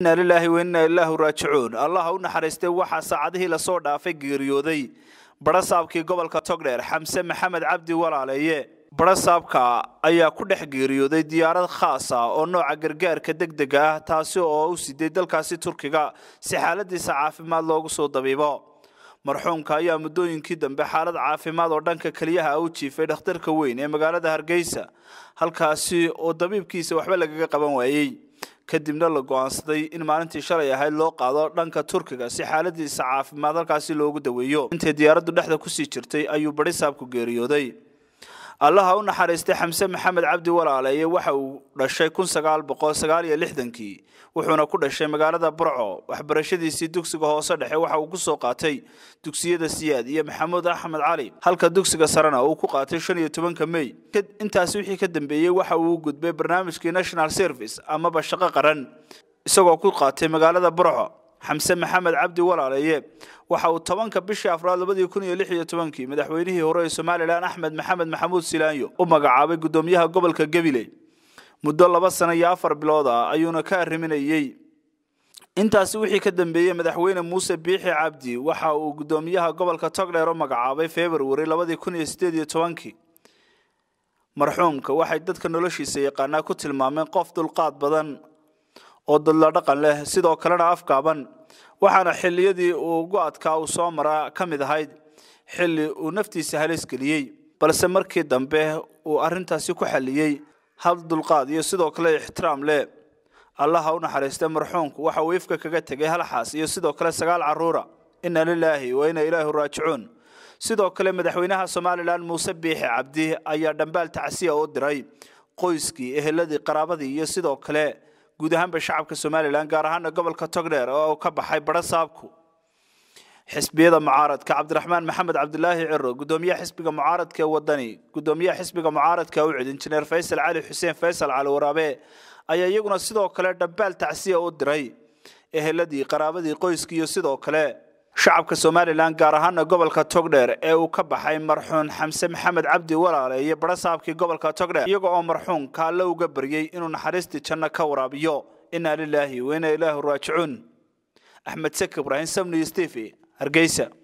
inna lilaahi wa inna ilaahu raajicuun allaha u naxariistay waxaa saacadihii lasoo dhaafay geeriyooday barasaabkii gobolka togdheer xamse maxamed cabdi walaaleeye barasaabka ayaa ku dhex geeriyooday diyaarad khaas ah oo nooca gargaarka degdega ah taasi oo u siday dalkaasi turkiga si xaaladiisa caafimaad loogu soo dabiibo marxuumka ayaa muddooyinkii dambe xaalad caafimaad oo dhanka keliyaha u jiifay dhakhtarka weyn ee magaalada hargeysa halkaasi oo dabiibkiisa waxba lagaga qaban waayey kadibna la go-aansaday in maalintii shalay ahayd loo qaado dhanka turkiga si xaaladiisa caafimaad halkaasi loogu daweeyo intay diyaaraddu dhexda kusii jirtay ayuu barisaabku geeriyooday allaha u naxariistay xamse maxamed cabdi walaaleeye waxa uu dhashay kun sagaal boqol sagaal iyo lixdankii wuxuuna ku dhashay magaalada burco waxbarashadiisii dugsiga hoose dhexe waxa uu kusoo qaatay dugsiyada siyaad iyo maxamuud axmed cali halka dugsiga sarena uu ku qaatay shan iyo tobanka mey intaasi wixii ka dambeeyey waxa uu gudbay barnaamijkii national service amaba shaqo qaran isagoo ku qaatay magaalada burco xamse maxamed cabdi walaaleeye waxa uu tobanka bishii afraad labadii kun iyo lix iyo tobankii madaxweynihii hore ee somalilan axmed maxamed maxamuud silaanyo u magacaabay guddoomiyaha gobolka gabiley muddo laba sano iyo afar bilood ah ayuuna ka arriminayey intaasi wixii ka dambeeyey madaxweyne muuse biixi cabdi waxa uu guddoomiyaha gobolka togdheer u magacaabay februari labadii kun iyo sideed iyo tobankii marxuumka waxay dadka noloshiisa yaqaanaa ku tilmaameen qof dulqaad badan oo dadla dhaqan leh sidoo kalena afgaaban waxaana xilliyadii uu ugu adkaa uu soo maraa ka mid ahayd xilli uu naftiisa halis geliyey balse markii dambe uu arrintaasi ku xalliyey hal dulqaad iyo sidoo kale ixtiraam leh allaha u naxariistay marxuumku waxa uu ifka kaga tegay halxaas iyo sidoo kale sagaal caruura inna lilaahi wa inna ilaahi raajicuun sidoo kale madaxweynaha somalilan muuse biixi cabdi ayaa dhambaal tacsiya u diray qoyskii eheladii qaraabadii iyo sidoo kale guud ahaanba shacabka somalilan gaar ahaana gobolka togdheer oo ka baxay barasaabku xisbiyada mucaaradka cabdiraxmaan maxamed cabdilaahi ciro gudoomiyaha xisbiga mucaaradka ee wadani gudoomiyaha xisbiga mucaaradka ucid injineer faysal cali xuseen faysal cali waraabe ayaa iyaguna sidoo kale dhambaal tacsiya u diray eheladii qaraabadii qoyskii iyo sidoo kale shacabka somalilan gaar ahaana gobolka togdheer ee uu ka baxay marxuun xamse maxamed cabdi walaale iyo barasaabkii gobolka togdheer iyaga oo marxuumka alle uga baryey inuu naxariistii janno ka waraabiyo inna lilaahi wa inna ilaahu raajicuun axmed sek ibraahim samni steve hargeysa